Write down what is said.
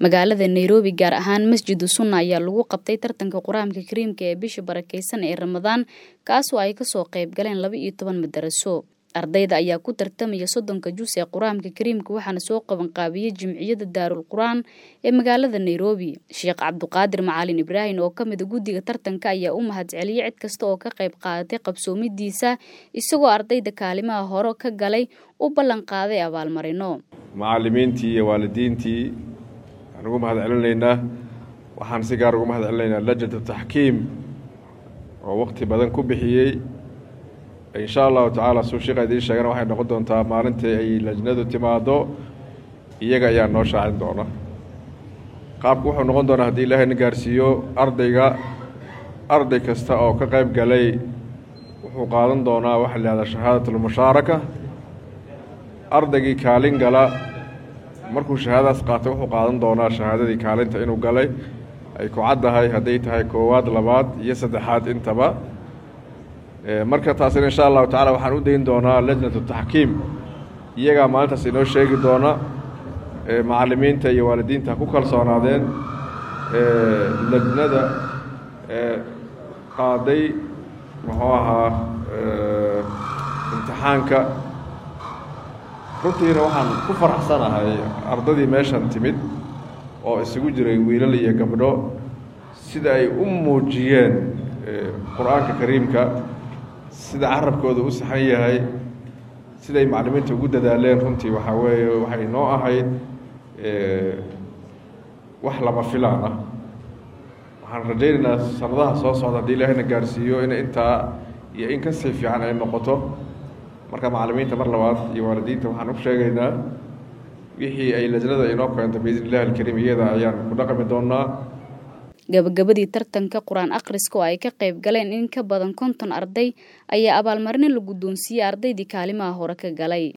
magaalada nairobi gaar ahaan masjidu sunna ayaa lagu qabtay tartanka qur-aanka kariimka ee bisha barakeysan ee ramadaan kaasoo ay kasoo qayb galeen laba iyo toban madaraso ardayda ayaa ku tartamaya soddonka jus ee qur-aanka kariimka waxaana soo qabanqaabiyey jimciyada daarul qur-aan ee magaalada nairobi sheekh cabduqaadir macalin ibraahim oo ka mida guddiga tartanka ayaa u mahadceliyey cid kasta oo ka qayb qaadatay qabsoomidiisa isagoo ardayda kaalimaha hore ka galay u ballan qaaday abaalmarino macalimiintii iyo waalidiintii waxaan ugu mahad celinaynaa waxaan si gaar ugu mahad celinaynaa lajnatu taxkiim oo waqti badan ku bixiyey insha allahu tacaala suu sheekha idiin sheegana waxay noqon doontaa maalintii ay lajnadu timaado iyaga ayaa noo shaacin doona qaabku wuxuu noqon doonaa haddii ilaahay na gaarsiiyo ardayga arday kasta oo ka qayb galay wuxuu qaadan doonaa waxa la yihahdaa shahaadat almushaaraka ardaygii kaalin gala markuu shahaadadaas qaatay wuxuu qaadan doonaa shahaadadii kaalinta inuu galay ay ku caddahay hadday tahay koowaad labaad iyo saddexaad intaba marka taasina insha allahu tacala waxaan u dayn doonaa lajnatu taxkiim iyagaa maalintaas inoo sheegi doona macalimiinta iyo waalidiinta ku kalsoonaadeen lajnada qaaday muxuu ahaa imtixaanka runtiina waxaan ku faraxsanahay ardadii meeshan timid oo isugu jiray wiilal iyo gabdho sida ay u muujiyeen qur-aanka kariimka sida carabkooda u saxan yahay siday macalimiinta ugu dadaaleen runtii waxaa weeye waxay noo ahayd wax lama filaan ah waxaan rajaynaynaa sanadaha soo socda haddii ilaahayna gaarsiiyo in intaa iyo in kasii fiican ay noqoto marka macalimiinta mar labaad iyo waalidiinta waxaan u sheegaynaa wixii ay lajnada inoo keento biidn illahi alkariim iyada ayaan ku dhaqmi doonaa gabagabadii tartanka qur-aan akhriska oo ay ka qayb galeen in ka badan konton arday ayaa abaalmarino la guddoonsiiyey ardaydii kaalimaha hore ka galay